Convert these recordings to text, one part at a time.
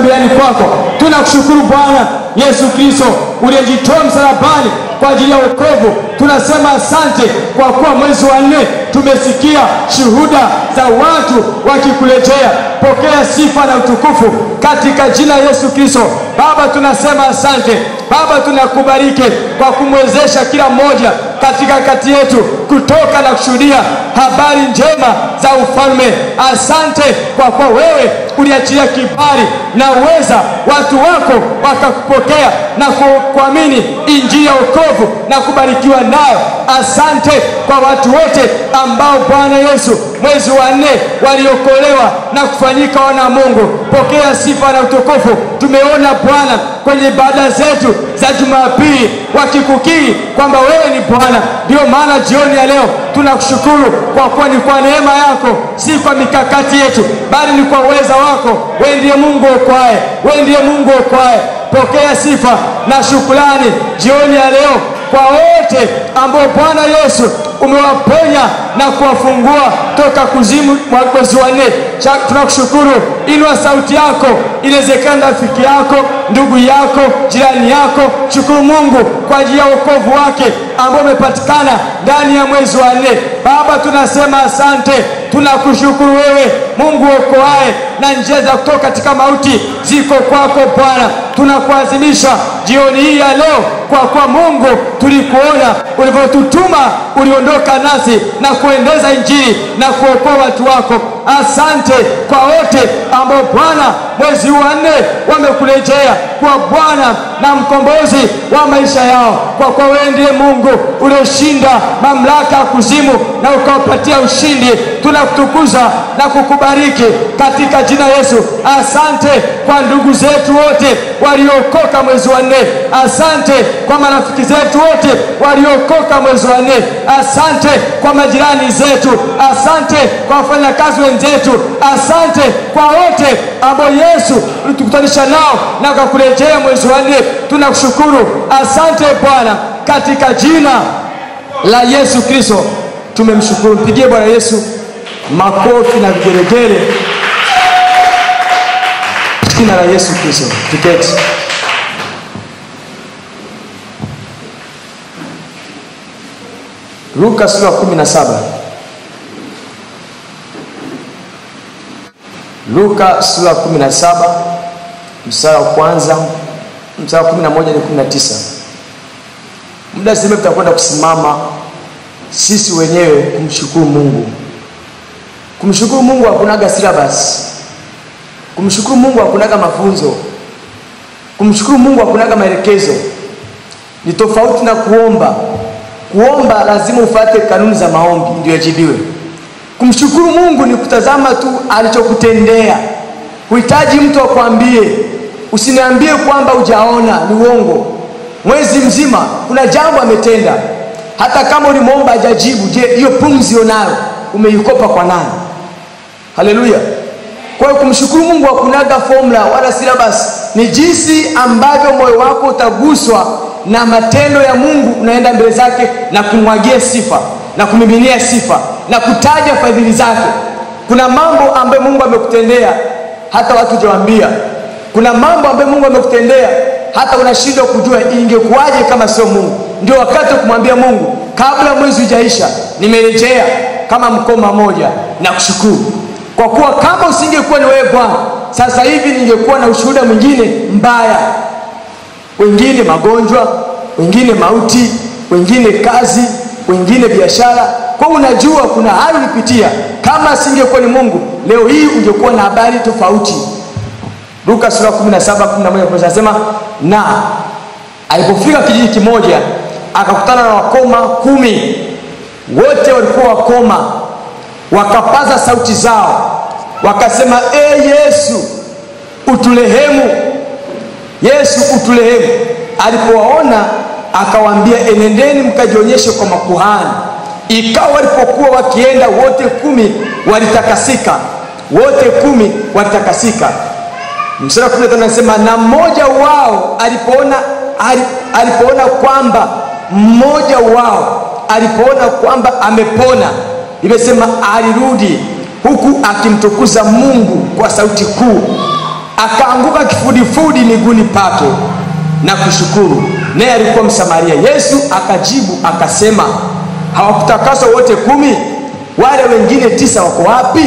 duniani kwako. Tunakushukuru Bwana Yesu Kristo uliyejitoa msalabani kwa ajili ya wokovu. Tunasema asante kwa kuwa mwezi wa nne tumesikia shuhuda za watu wakikurejea. Pokea sifa na utukufu katika jina la Yesu Kristo. Baba, tunasema asante Baba, tunakubariki kwa kumwezesha kila mmoja katika kati yetu kutoka na kushuhudia habari njema za ufalme. Asante kwa kuwa wewe uliachilia kibali na uweza watu wako wakakupokea na ku- kuamini injili ya wokovu na kubarikiwa nayo. Asante kwa watu wote ambao Bwana Yesu mwezi wa nne waliokolewa na kufanyika wana wa Mungu. Pokea sifa na utukufu. Tumeona Bwana kwenye ibada zetu za Jumapili wakikukiri kwamba wewe ni Bwana. Ndio maana jioni ya leo tunakushukuru kwa kuwa ni kwa neema yako, si kwa mikakati yetu, bali ni kwa uweza wako. Wewe ndiye Mungu okwaye, wewe ndiye Mungu okwaye. Pokea sifa na shukrani jioni ya leo kwa wote ambao Bwana Yesu umewaponya na kuwafungua toka kuzimu mwa mwezi wa nne. Cha- Tunakushukuru, inua sauti yako, inawezekana rafiki yako, ndugu yako, jirani yako. Shukuru Mungu kwa ajili ya wokovu wake ambao umepatikana ndani ya mwezi wa nne. Baba, tunasema asante, tunakushukuru wewe Mungu okoaye, na njia za kutoka katika mauti ziko kwako Bwana. Tunakuadhimisha jioni hii ya leo kwa kuwa Mungu tulikuona ulivyotutuma, uliondoka nasi na kuendeza injili na kuokoa watu wako. Asante kwa wote ambao Bwana mwezi huu wa nne wamekurejea kwa Bwana na mkombozi wa maisha yao, kwa kuwa wewe ndiye Mungu ulioshinda mamlaka ya kuzimu na ukawapatia ushindi. Tunakutukuza na kukubariki katika jina Yesu. Asante kwa ndugu zetu wote waliokoka mwezi wa nne. Asante kwa marafiki zetu wote waliokoka mwezi wa nne. Asante kwa majirani zetu. Asante kwa wafanyakazi wenzetu. Asante kwa wote ambao Yesu ulitukutanisha nao na ukakurejea mwezi wa nne. Tunakushukuru. Asante Bwana, katika jina la Yesu Kristo tumemshukuru. Mpigie Bwana Yesu makofi na vigelegele. Jina la Yesu Kristo, tuketi. Luka sura ya kumi na saba. Luka sura ya kumi na saba mstari wa kwanza mstari wa kumi na moja hadi kumi na tisa. Muda sema tutakwenda kusimama sisi wenyewe kumshukuru Mungu. Kumshukuru Mungu hakunaga syllabus. Kumshukuru Mungu hakunaga mafunzo. Kumshukuru Mungu hakunaga maelekezo. Ni tofauti na kuomba. Kuomba lazima ufuate kanuni za maombi ndio yajibiwe. Kumshukuru Mungu ni kutazama tu alichokutendea. Huhitaji mtu akwambie. Usiniambie kwamba hujaona, ni uongo. Mwezi mzima kuna jambo ametenda, hata kama ulimwomba hajajibu. Je, hiyo pumzi unayo umeikopa kwa nani? Haleluya! Kwa hiyo kumshukuru Mungu hakunaga formula wala syllabus, ni jinsi ambavyo moyo wako utaguswa na matendo ya Mungu, unaenda mbele zake na kumwagia sifa na kumiminia sifa na kutaja fadhili zake. Kuna mambo ambayo Mungu amekutendea hata watu hujawaambia. Kuna mambo ambayo Mungu amekutendea hata unashindwa kujua ingekuwaje kama sio Mungu. Ndio wakati wa kumwambia Mungu, kabla mwezi hujaisha, nimerejea kama mkoma moja na kushukuru kwa kuwa kama usingekuwa ni wewe Bwana, sasa hivi ningekuwa na ushuhuda mwingine mbaya, wengine magonjwa, wengine mauti, wengine kazi, wengine biashara. Kwa hiyo unajua kuna hali ulipitia. Kama asingekuwa ni Mungu, leo hii ungekuwa na habari tofauti. Luka sura 17 11 anasema, na alipofika kijiji kimoja akakutana na wakoma kumi, wote walikuwa wakoma wakapaza sauti zao wakasema, e Yesu utulehemu, Yesu utulehemu. Alipowaona akawaambia, enendeni mkajionyeshe kwa makuhani. Ikawa walipokuwa wakienda, wote kumi walitakasika, wote kumi walitakasika. Mstari wa 15 anasema, na mmoja wao alipoona, alipoona kwamba mmoja wao alipoona kwamba amepona imesema alirudi huku akimtukuza Mungu kwa sauti kuu, akaanguka kifua kifudifudi miguuni pake na kushukuru. Naye alikuwa Msamaria. Yesu akajibu akasema, hawakutakaswa wote kumi? Wale wengine tisa wako wapi?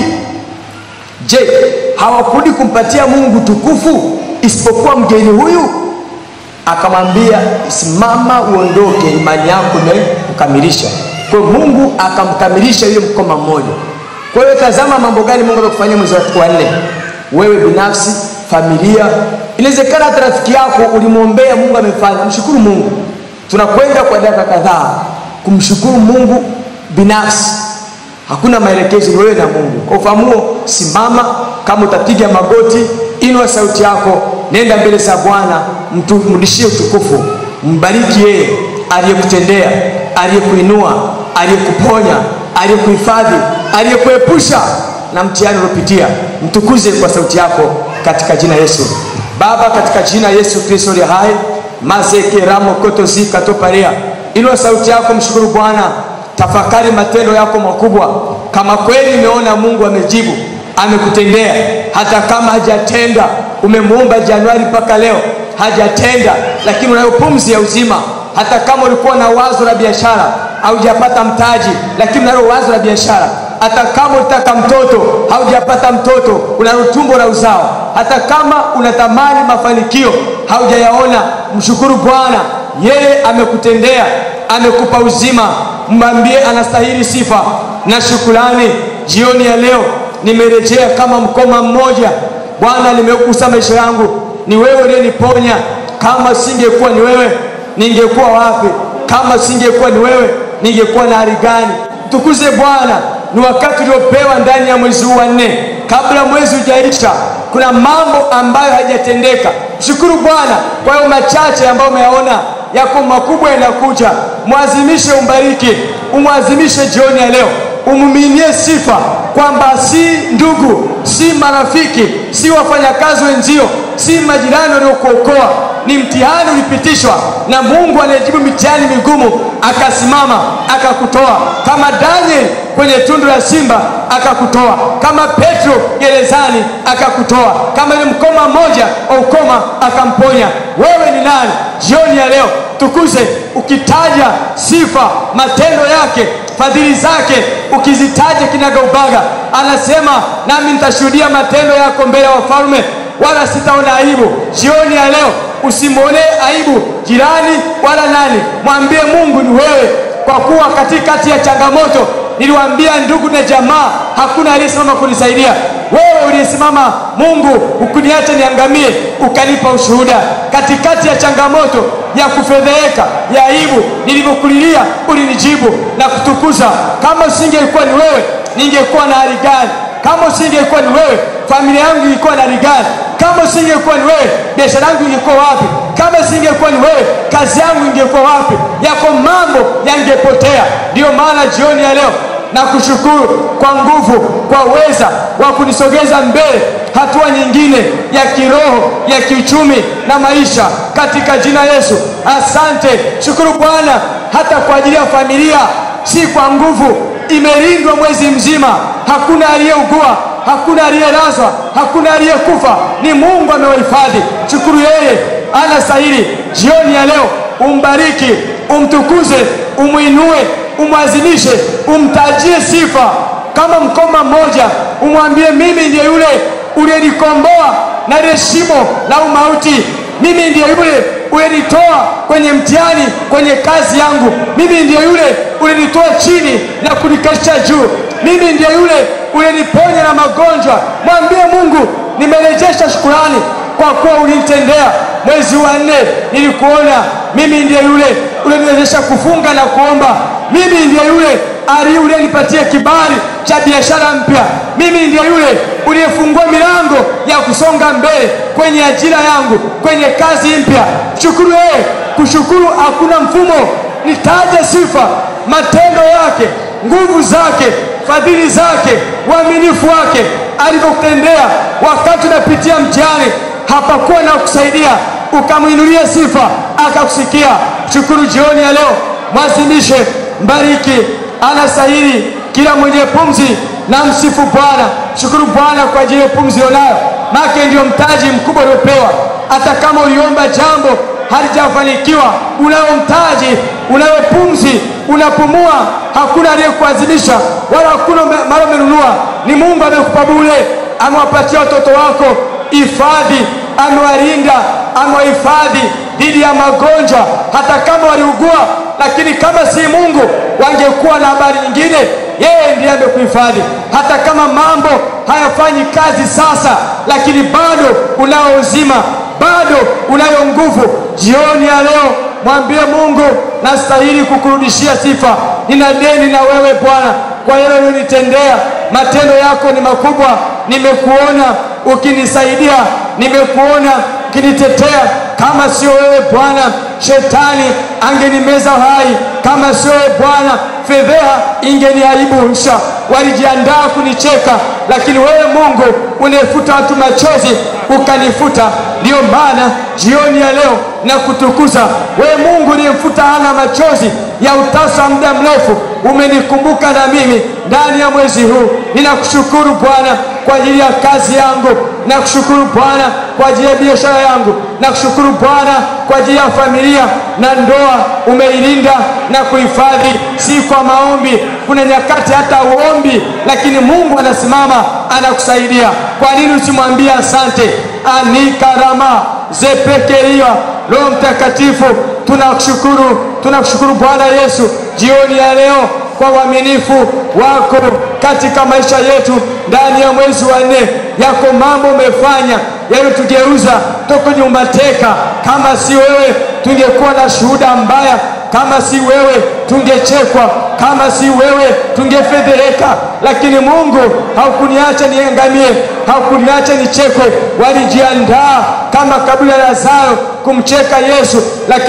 Je, hawakurudi kumpatia Mungu tukufu isipokuwa mgeni huyu? Akamwambia, simama uondoke, imani yako imekukamilisha. Kwa hiyo Mungu akamkamilisha yule mkoma mmoja. Kwa hiyo tazama mambo gani Mungu amekufanyia mwezi wa nne, wewe binafsi, familia. Inawezekana hata rafiki yako ulimwombea, Mungu amefanya. Mshukuru Mungu. Tunakwenda kwa dakika kadhaa kumshukuru Mungu binafsi. Hakuna maelekezo, ni wewe na Mungu. Kwa ufahamuo, simama. Kama utapiga magoti, inua sauti yako, nenda mbele za Bwana, mrudishie utukufu, mbariki yeye aliyekutendea, aliyekuinua, aliyekuponya, aliyekuhifadhi, aliyekuepusha na mtihani uliopitia. Mtukuze kwa sauti yako katika jina Yesu. Baba, katika jina Yesu Kristo aliye hai, mazeke ramo koto zika toparea, inua sauti yako, mshukuru Bwana, tafakari matendo yako makubwa. Kama kweli umeona Mungu amejibu, amekutendea, hata kama hajatenda, umemuomba Januari mpaka leo hajatenda, lakini unayo pumzi ya uzima. Hata kama ulikuwa na wazo la biashara haujapata mtaji, lakini unalo wazo la biashara hata kama unataka mtoto haujapata mtoto, unalo tumbo la uzao. Hata kama unatamani mafanikio haujayaona, mshukuru Bwana, yeye amekutendea, amekupa uzima. Mwambie anastahili sifa na shukrani. Jioni ya leo nimerejea kama mkoma mmoja. Bwana, nimekusa maisha yangu, ni wewe uliyeniponya. Kama singekuwa ni wewe, ningekuwa wapi? Kama singekuwa ni wewe, ningekuwa na hali gani? Tukuze Bwana ni wakati uliopewa ndani ya mwezi huu wa nne, kabla mwezi hujaisha. Kuna mambo ambayo hajatendeka. Mshukuru Bwana kwa hiyo machache ambayo umeyaona, yako makubwa yanakuja. Mwazimishe, umbariki, umwazimishe jioni ya leo, umuminie sifa kwamba si ndugu, si marafiki, si wafanyakazi wenzio, si majirani waliokuokoa ni mtihani ulipitishwa na Mungu anayejibu mitihani migumu, akasimama akakutoa, kama Daniel kwenye tundu la simba akakutoa, kama Petro gerezani akakutoa, kama ile mkoma mmoja wa ukoma akamponya. Wewe ni nani jioni ya leo? Tukuze ukitaja sifa, matendo yake, fadhili zake, ukizitaja kinagaubaga. Anasema nami nitashuhudia matendo yako mbele ya wafalme, wala sitaona aibu. Jioni ya leo usimwonee aibu jirani wala nani, mwambie Mungu ni wewe, kwa kuwa katikati ya changamoto niliwaambia ndugu na jamaa, hakuna aliyesimama kunisaidia. Wewe uliyesimama, Mungu, ukuniacha niangamie, ukanipa ushuhuda katikati ya changamoto ya kufedheheka, ya aibu. Nilivyokulilia ulinijibu na kutukuza. Kama usingekuwa ni wewe, ningekuwa na hali gani? Kama usingekuwa ni wewe, familia yangu ingekuwa na hali gani? Kama usingekuwa ni wewe, biashara yangu ingekuwa wapi? Kama usingekuwa ni wewe, kazi yangu ingekuwa wapi? Yako mambo yangepotea. Ndiyo maana jioni ya leo na kushukuru kwa nguvu, kwa uweza wa kunisogeza mbele hatua nyingine ya kiroho, ya kiuchumi na maisha, katika jina Yesu. Asante, shukuru Bwana hata kwa ajili ya familia, si kwa nguvu, imelindwa mwezi mzima, hakuna aliyeugua hakuna aliyelazwa, hakuna aliyekufa, ni Mungu amewahifadhi. Shukuru yeye, anastahili. Jioni ya leo umbariki, umtukuze, umwinue, umwazimishe, umtajie sifa kama mkoma mmoja, umwambie mimi ndiye yule uliyenikomboa na lile shimo la umauti. Mimi ndiye yule ulinitoa kwenye mtihani, kwenye kazi yangu. Mimi ndiye yule ulinitoa chini na kunikalisha juu. Mimi ndiye yule uliniponya na magonjwa. Mwambie Mungu, nimerejesha shukurani kwa kuwa ulinitendea. Mwezi wa nne nilikuona, mimi ndiye yule uliniwezesha kufunga na kuomba. Mimi ndiye yule ali uliyenipatia kibali cha biashara mpya. Mimi ndiye yule uliyefungua milango ya kusonga mbele kwenye ajira yangu, kwenye kazi mpya. Shukuru yeye. Kushukuru hakuna mfumo. Nitaje sifa, matendo yake, nguvu zake, fadhili zake, uaminifu wake, alivyokutendea wakati unapitia mtihani, hapakuwa na kusaidia, ukamwinulia sifa, akakusikia. Shukuru jioni ya leo, mwazimishe, mbariki, anastahili kila mwenye pumzi na msifu Bwana. Shukuru Bwana kwa ajili ya pumzi unayo, make ndiyo mtaji mkubwa uliopewa. hata kama uliomba jambo halijafanikiwa, unayo mtaji, unayo pumzi, unapumua, hakuna aliyekuazimisha wala hakuna mara umenunua, ni Mungu amekupa bure, amewapatia watoto wako hifadhi, amewalinda, amewahifadhi dhidi ya magonjwa, hata kama waliugua. Lakini kama si Mungu, wangekuwa na habari nyingine. Yeye ndiye amekuhifadhi, hata kama mambo hayafanyi kazi sasa, lakini bado unao uzima, bado unayo nguvu. Jioni ya leo mwambie Mungu, nastahili kukurudishia sifa. Nina deni na wewe Bwana kwa yale ulionitendea. Matendo yako ni makubwa, nimekuona ukinisaidia, nimekuona ukinitetea. Kama sio wewe Bwana, shetani angenimeza hai. Kama sio wewe Bwana, fedheha ingeniaibisha. Walijiandaa kunicheka, lakini wewe Mungu unayefuta watu machozi ukanifuta. Ndiyo maana jioni ya leo na kutukuza wewe Mungu uliyemfuta Hana machozi ya utasa muda mrefu, umenikumbuka na mimi ndani ya mwezi huu. Ninakushukuru Bwana kwa ajili ya kazi yangu, nakushukuru Bwana kwa ajili ya biashara yangu, nakushukuru Bwana kwa ajili ya familia na ndoa. Umeilinda na kuhifadhi, si kwa maombi. Kuna nyakati hata uombi, lakini Mungu anasimama anakusaidia. Kwa nini usimwambie asante? anikarama zepekeria Roho Mtakatifu, tunakushukuru, tunakushukuru Bwana Yesu jioni ya leo kwa uaminifu wako katika maisha yetu ndani ya mwezi wa nne. Yako mambo umefanya yaliyotugeuza toka kwenye umateka. Kama si wewe, tungekuwa na shuhuda mbaya. Kama si wewe, tungechekwa. Kama si wewe, tungefedheheka. Lakini Mungu haukuniacha niangamie, haukuniacha nichekwe. Walijiandaa kama kabila la Lazaro kumcheka Yesu, lakini